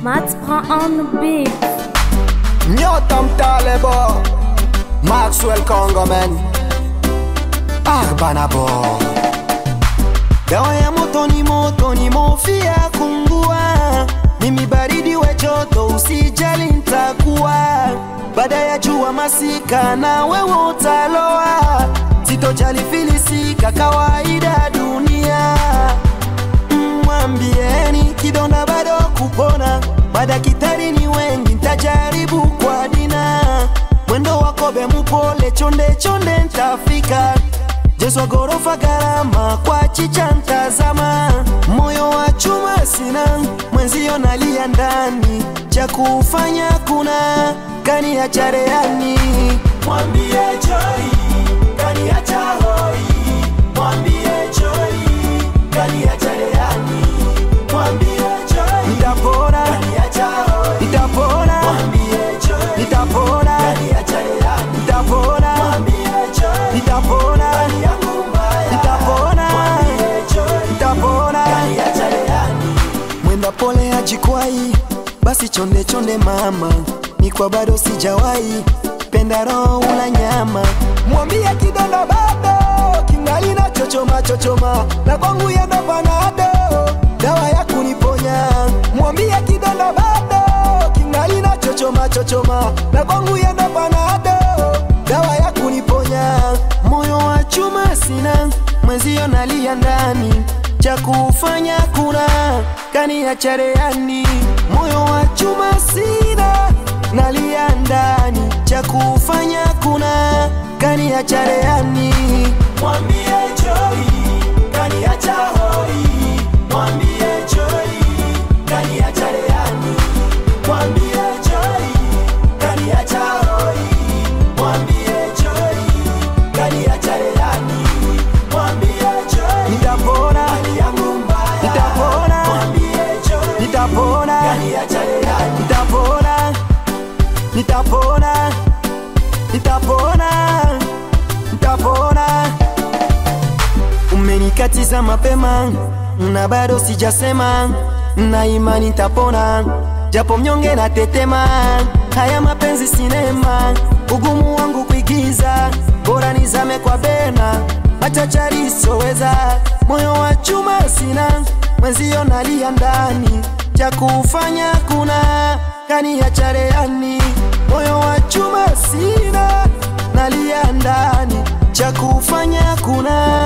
Mats prend on the beat. Nyota mtalebo Maxwell Congoman Arbanabo Dawa ya moto ni moto ni mofia kungua Mimi baridi we joto usijali ntakuwa Baada ya jua masika na wewe utaloa Sitojali filisika kawaida dunia mwambieni kidonda bado kupona, madaktari ni wengi, ntajaribu kwa dina. Mwendo wa kobe mupole, chonde chonde ntafika. Jesu gorofa gharama kwa chicha ntazama. Moyo wa chuma sina, mwenzio nalia ndani, cha kufanya kuna kani ya chareani. Mwambie Joy, kani ya hoi, mwambie Joy, kani ya chareani. Mwambie Joy, nitapona, nitapona, nitapona, nitapona, nitapona, nitapona, nitapona. Mwenda pole ajikwai, basi chonde chonde mama, ni kwa bado sijawahi penda roho ula nyama. Mwambie kidonda bado kingali na chochoma chochoma, na kwangu yendo panado dawa ya kuniponya. Mwambie kidonda bado kingali na chochoma chochoma, na kwangu yendo panado dawa ya kuniponya. Moyo wa chuma sina, mwenzio nalia ndani, cha kufanya kuna kani ya chareani. Moyo wa chuma sina, nalia ndani, cha kufanya kuna kani ya chareani. Mwambie Joy, kani ya hoi, mwambie Joy, kani ya chareani. Mwambie Joy, kani ya hoi, mwambie Joy, kani ya chareani. Mwambie Joy, nitapona, nitapona, nitapona, nitapona, nitapona, nitapona, nitapona. Umenikatiza mapema na bado sijasema, na imani nitapona, japo mnyonge na tetema. Haya mapenzi sinema, ugumu wangu kuigiza, bora nizame kwa bena, machachari soweza, moyo wa chuma sina, mwenzio nalia ndani, cha kufanya kuna kani ya chareani, moyo wa chuma sina, nalia ndani, cha kufanya kuna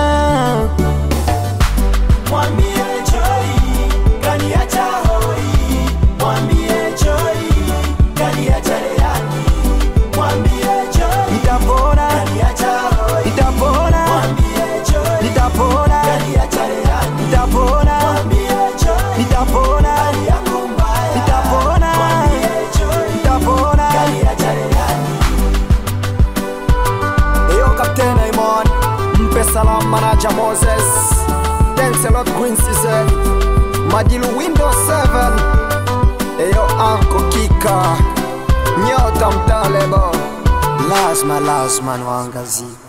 Mwambie Joy, kaniacha hoi. Mwambie Joy, kaniacha leani. Mwambie Joy, nitapona, nitapona, nitapona, nitapona, nitapona, nitapona, nitapona. Eyo Captain Aimon, mpe salam manager Moses. Thanks a lot Queen Season. Madilu Windows 7. Eyo Anko Kika. Nyota mtalebo. Lazima lazima nwaangazie.